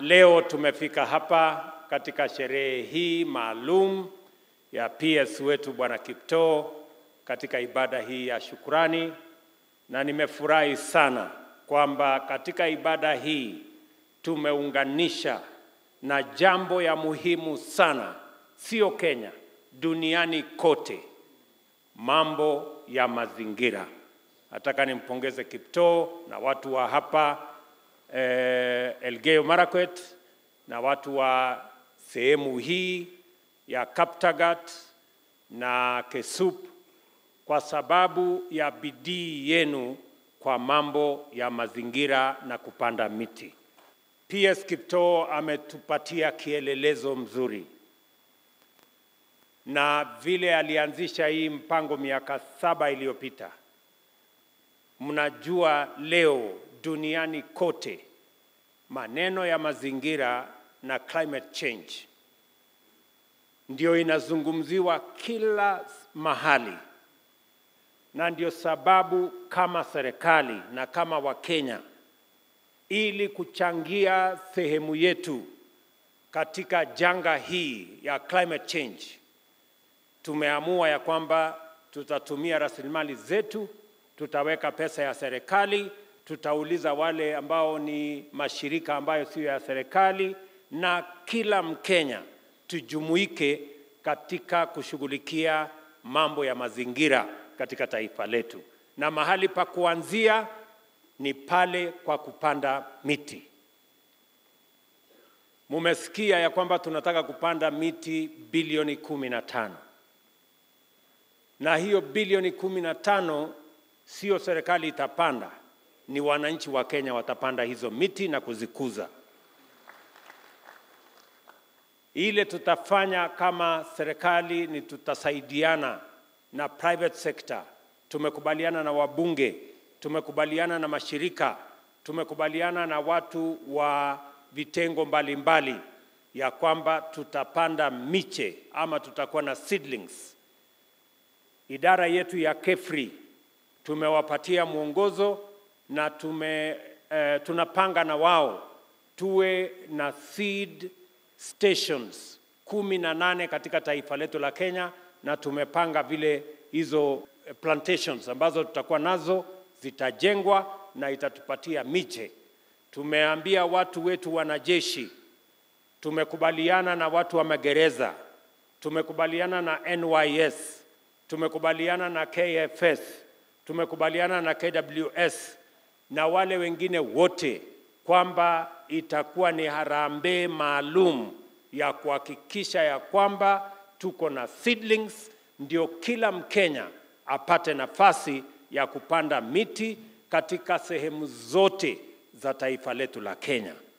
Leo tumefika hapa katika sherehe hii maalum ya PS wetu Bwana Kiptoo katika ibada hii ya shukrani, na nimefurahi sana kwamba katika ibada hii tumeunganisha na jambo ya muhimu sana, sio Kenya, duniani kote, mambo ya mazingira. Nataka nimpongeze Kiptoo na watu wa hapa eh, Elgeyo Marakwet na watu wa sehemu hii ya Kaptagat na Kesup kwa sababu ya bidii yenu kwa mambo ya mazingira na kupanda miti. PS Kiptoo ametupatia kielelezo mzuri, na vile alianzisha hii mpango miaka saba iliyopita, mnajua leo duniani kote maneno ya mazingira na climate change ndio inazungumziwa kila mahali, na ndio sababu kama serikali na kama Wakenya, ili kuchangia sehemu yetu katika janga hii ya climate change, tumeamua ya kwamba tutatumia rasilimali zetu, tutaweka pesa ya serikali, tutauliza wale ambao ni mashirika ambayo sio ya serikali, na kila Mkenya tujumuike katika kushughulikia mambo ya mazingira katika taifa letu, na mahali pa kuanzia ni pale kwa kupanda miti. Mumesikia ya kwamba tunataka kupanda miti bilioni kumi na tano na hiyo bilioni kumi na tano sio serikali itapanda, ni wananchi wa Kenya watapanda hizo miti na kuzikuza. Ile tutafanya kama serikali ni tutasaidiana na private sector. Tumekubaliana na wabunge, tumekubaliana na mashirika, tumekubaliana na watu wa vitengo mbalimbali mbali, ya kwamba tutapanda miche ama tutakuwa na seedlings. Idara yetu ya KEFRI tumewapatia mwongozo na tume, eh, tunapanga na wao tuwe na seed stations kumi na nane katika taifa letu la Kenya, na tumepanga vile hizo plantations ambazo tutakuwa nazo zitajengwa na itatupatia miche. Tumeambia watu wetu wanajeshi, tumekubaliana na watu wa magereza, tumekubaliana na NYS, tumekubaliana na KFS, tumekubaliana na KWS na wale wengine wote kwamba itakuwa ni harambee maalum ya kuhakikisha ya kwamba tuko na seedlings, ndio kila Mkenya apate nafasi ya kupanda miti katika sehemu zote za taifa letu la Kenya.